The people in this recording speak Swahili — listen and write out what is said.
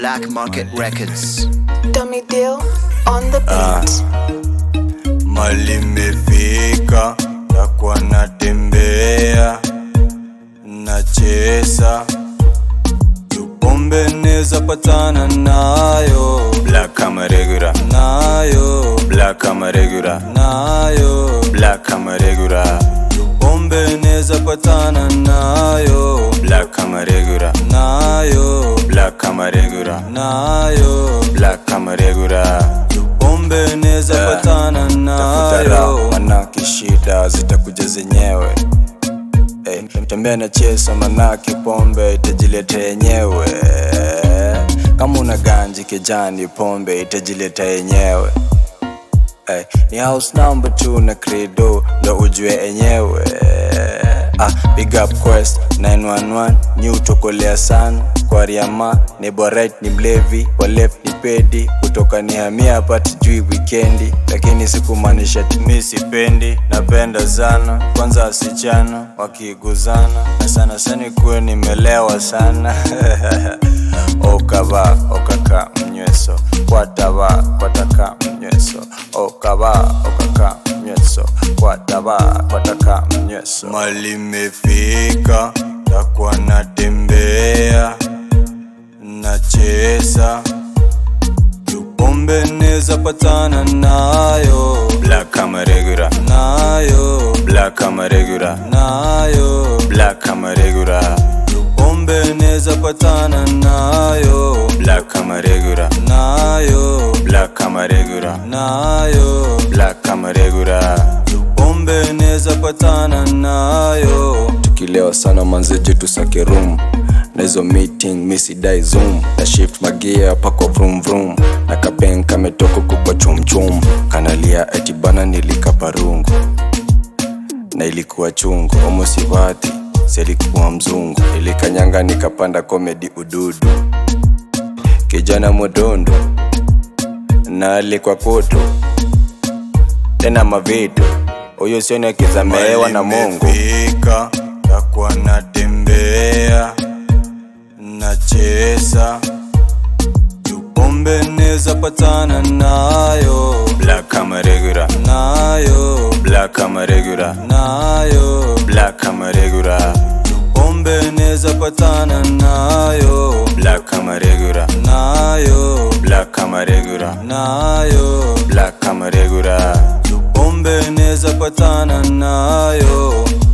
Black Market Records. Dummy Deal on the beat. mali mefika takuwa natembea nachesa tupombe neza patana nayo black kama regular nayo black kama regular nayo black kama regular tupombe neza patana nayo black kama regular nayo black kama regular nayo black kama regular tupombe neza patana nayo manake shida zitakuja zenyewe Hey, tembea na chesa manake pombe itajileta yenyewe kama una ganji kijani pombe itajileta yenyewe hey, ni house number 2 na credo ndo ujue enyewe ah, big up quest 911 ni utokolea sana kwa riama ni borit ni mlevi wa left ni pedi kutoka ni hamia pati jui wikendi lakini sikumaanisha timi sipendi napenda sana kwanza wasichana wakiguzana na sana sana kuwe nimelewa sana okava okaka mnyweso kwatava kwataka mnyweso okava okaka mnyweso kwatava kwataka mnyweso mali mefika takuwa natembea nachesa tupombe neza patana nayo black kama regular nayo black kama regular nayo black kama regular tupombe neza patana nayo black kama regular nayo black kama regular nayo black kama regular tupombe neza patana nayo tukilewa sana manzeje tusake room na hizo meeting misidai zoom na shift magia pako vroom vroom na kapen kametoka kukwa chumchum kanalia eti bana nilikapa rungu na ilikuwa chungu omosivati selikuwa mzungu ilikanyanga nikapanda komedi ududu kijana modondo na alikuwa koto tena mavitu huyo sioni akizameewa na mungu takuwa natembea nachesa tupombe neza patana nayo black kama regular nayo black kama regular nayo black kama regular tupombe neza patana nayo black kama regular nayo black kama regular nayo black kama regular tupombe neza patana nayo